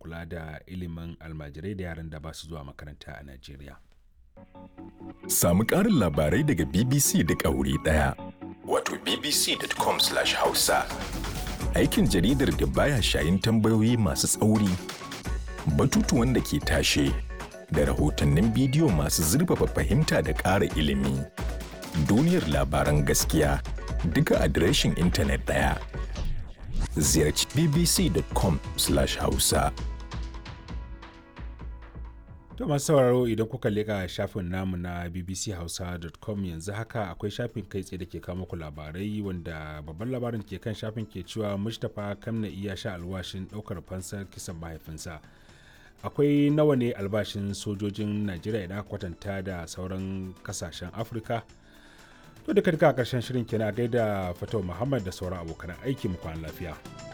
kula da ilimin almajirai da yaran da ba su zuwa makaranta a najeriya Samu ƙarin labarai daga BBC da ƙauri ɗaya. Wato bbc.com/hausa. Aikin jaridar da baya shayin tambayoyi masu tsauri, batutuwan da ke tashe, da rahotannin bidiyo masu zurfafa fahimta da ƙara ilimi. Duniyar labaran gaskiya duka adireshin intanet ɗaya. Ziyarci bbc.com/hausa. To masu sauraro idan kuka leƙa shafin namu na bbchausa.com yanzu haka akwai shafin kai tsaye da ke kawo muku labarai wanda babban labarin ke kan shafin ke cewa Mustapha Kamna iya sha alwashin ɗaukar fansar kisan mahaifinsa. Akwai nawa ne albashin sojojin Najeriya idan aka kwatanta da sauran kasashen Afirka? To duka duka a ƙarshen shirin kenan gaida Fatau Muhammad da sauran abokan aiki mu kwana lafiya.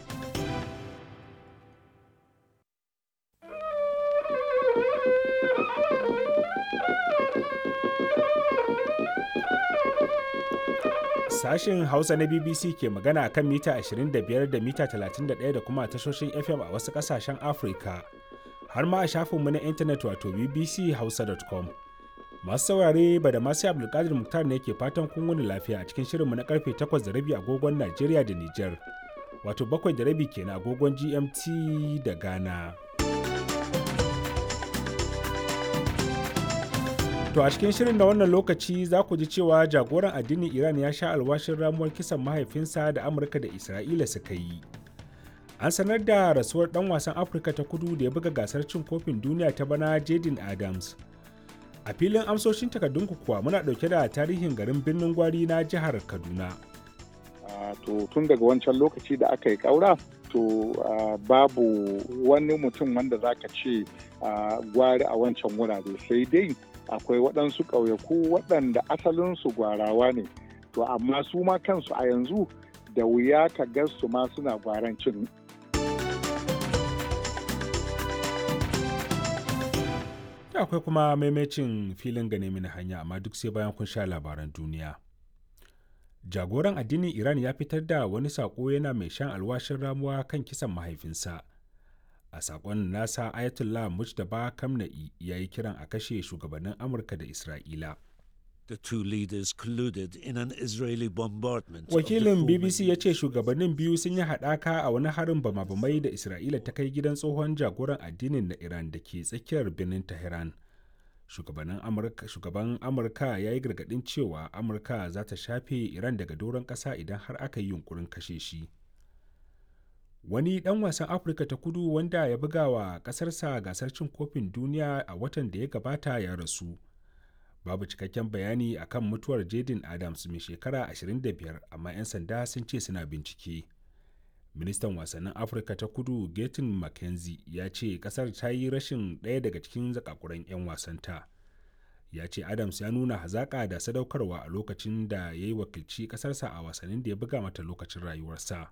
Sashen Hausa na BBC ke magana a kan mita 25 da mita 31 da kuma tashoshin FM a wasu ƙasashen Afirka. Har ma a shafinmu na intanet wato bbchausa.com. Masu saurare ba da masu Abdulkadir Muktar ne ke fatan kun wani lafiya a cikin shirinmu na karfe 8 da rabi agogon Najeriya da Nijar. Wato bakwai da rabi kenan agogon GMT da Ghana. To a cikin shirin na wannan lokaci za ku ji cewa jagoran addinin Iran ya sha alwashin ramuwar kisan mahaifinsa da Amurka da Isra'ila suka yi. An sanar da rasuwar ɗan wasan Afirka ta kudu da ya buga gasar cin kofin duniya ta bana Jaden Adams. A filin amsoshin takardunku kuwa muna ɗauke da tarihin garin birnin gwari na jihar Kaduna. to tun daga wancan lokaci da aka yi ƙaura to babu wani mutum wanda za ka ce gwari a wancan wurare sai dai akwai waɗansu ƙauyaku waɗanda asalinsu gwarawa ne to amma su ma kansu a yanzu da wuya ka ga su ma suna gwarancin akwai kuma maimacin filin gane mini hanya amma duk sai bayan kun sha labaran duniya jagoran addinin iran ya fitar da wani saƙo yana mai shan alwashin ramuwa kan kisan mahaifinsa a sakon nasa ayatollah mujtaba kamna'i ya yi kiran a kashe shugabannin amurka da isra'ila The two leaders colluded in an Israeli bombardment. wakilin bbc ya ce shugabannin biyu sun yi haɗaka a wani harin bama-bamai da isra'ila ta kai gidan tsohon jagoran addinin na iran da ke tsakiyar birnin tehran shugaban amurka ya yi gargaɗin cewa amurka za ta shafe iran daga doron ƙasa idan har aka yi yunkurin kashe shi wani ɗan wasan afirka ta kudu wanda ya buga wa ƙasarsa gasar cin kofin duniya a watan da ya gabata ya rasu babu cikakken bayani akan mutuwar jaden adams mai shekara 25 amma 'yan sanda sun ce suna bincike ministan wasannin afirka ta kudu gatin mckenzie ya ce kasar ta yi rashin ɗaya daga cikin zakakuran 'yan wasanta ya ce adams ya nuna hazaƙa da sadaukarwa a lokacin da ya yi wakilci ƙasarsa a wasannin da ya buga mata lokacin rayuwarsa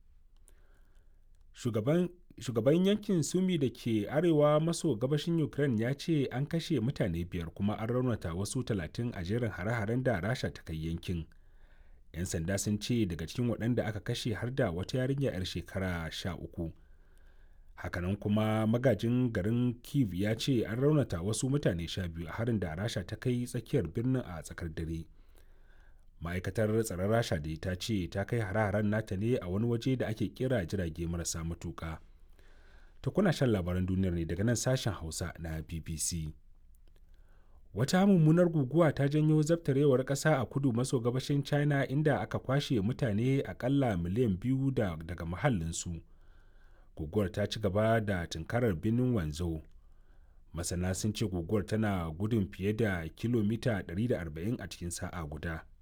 shugaban shugaban yankin sumi da ke arewa maso gabashin ukraine ya ce an kashe mutane biyar kuma an raunata wasu talatin a jerin hare-haren da rasha ta kai yankin 'yan sanda sun ce daga cikin waɗanda aka kashe har da wata yarinya 'yar shekara sha uku hakanan kuma magajin garin kiev ya ce an raunata wasu mutane sha biyu a harin da rasha ta kai tsakiyar birnin a tsakar dare ma'aikatar tsaron rasha da ta ce ta kai hare-haren nata ne a wani waje da ake kira jirage marasa matuka ta kuna shan labaran duniyar ne daga nan sashen hausa na bbc wata mummunar guguwa ta janyo zabtarewar ƙasa a kudu maso gabashin china inda aka kwashe mutane akalla miliyan biyu da, daga mahallinsu guguwar ta ci gaba da tunkarar birnin wanzhou masana sun ce guguwar tana gudun fiye da kilomita 140 a cikin sa'a guda